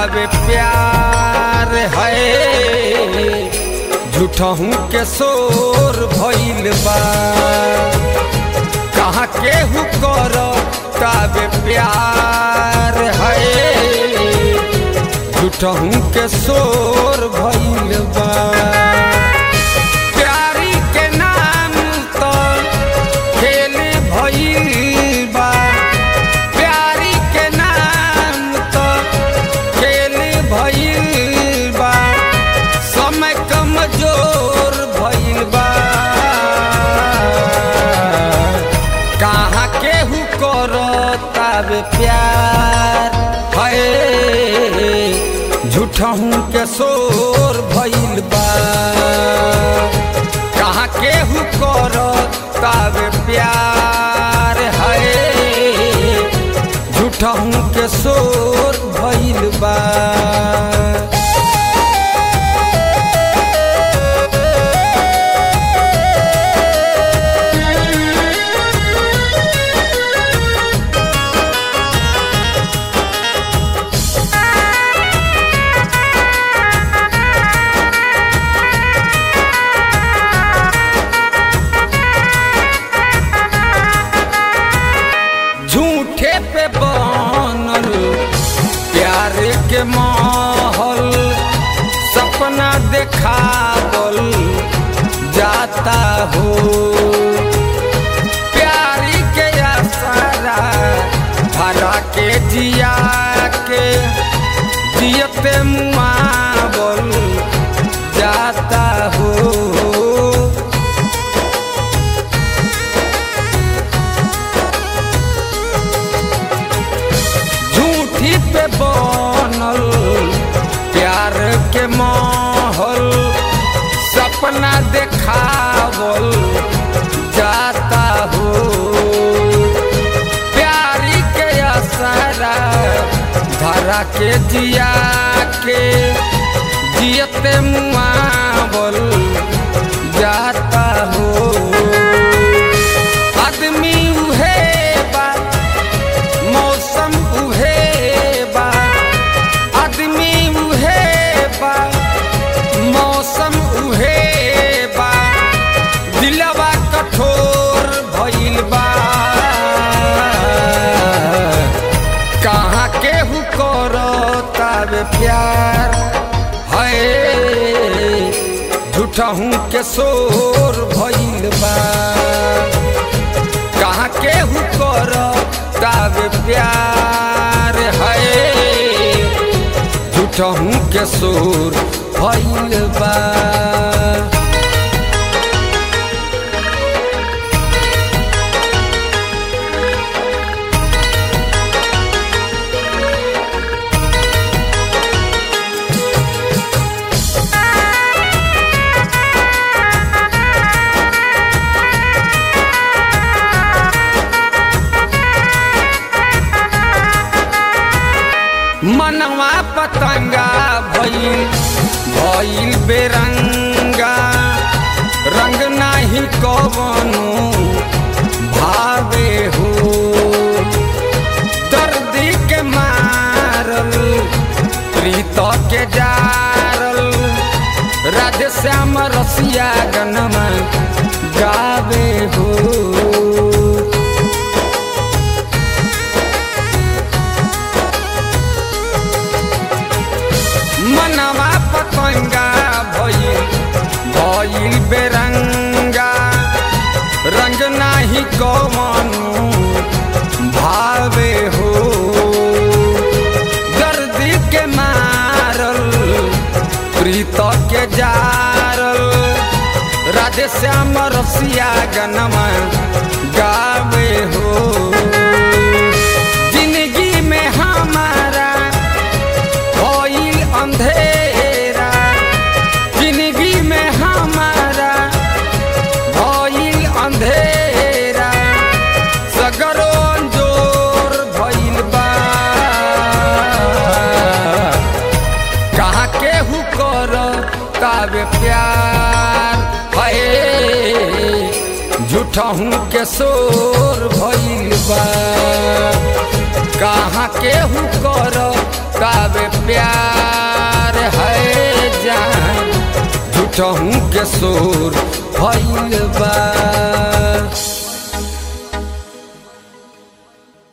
तावे प्यार है झूठहू के शोर भइल बा कहाँ केहू कर तावे प्यार है झूठहू के शोर भइल बा प्यारी के नाम तो खेल भइल बा प्यारी के नाम तो खेल भइल बा समय कमजोर भइल बा कहाँ केहू करताब प्यार है झूठहू के शोर भइल बा कहाँ केहू करताब प्यार है झूठहू के शोर भइल बा झूठे पे बनल प्यार के माहौल सपना देखावल जाता हो प्यारी के आसारा भरा के जिया के जियते मुआवल जाता हो झूठी पे बनल प्यार के माहौल सपना देखावल जाता हो प्यारी के असरा धरा के जिया के जियते मुआवल जाता हो आदमी उहे बा मौसम उहे बा आदमी उहे बा मौसम उहे बा दिलवा कठोर भइल बा कहाँ केहू करताब प्यार है झूठहू के शोर भइल बा कहाँ केहू कर ताब प्यार है झूठहू के शोर भइल बा मनवा पतंगा भइल भइल बेरंगा रंग नाही कवनो भावे हो दर्दी के मारल प्रीत के जारल राधे श्याम रसिया गनमा गावे हो मनवा पतंगा भइल भइल बेरंगा रंग नाही कवनो भावे हो दर्दी के मारल प्रीत के जारल राधे श्याम रसिया गनमा गावे हो जिंदगी में हमारा भइल अंधेरा जिंदगी में हमारा भइल अंधेरा सगरो अंजोर भइल बा कहाँ केहू कर कावे प्यार है झूठहू के शोर भइल बा कहाँ केहू कर बावे प्यार है जान झूठहूँ के शोर भइल बा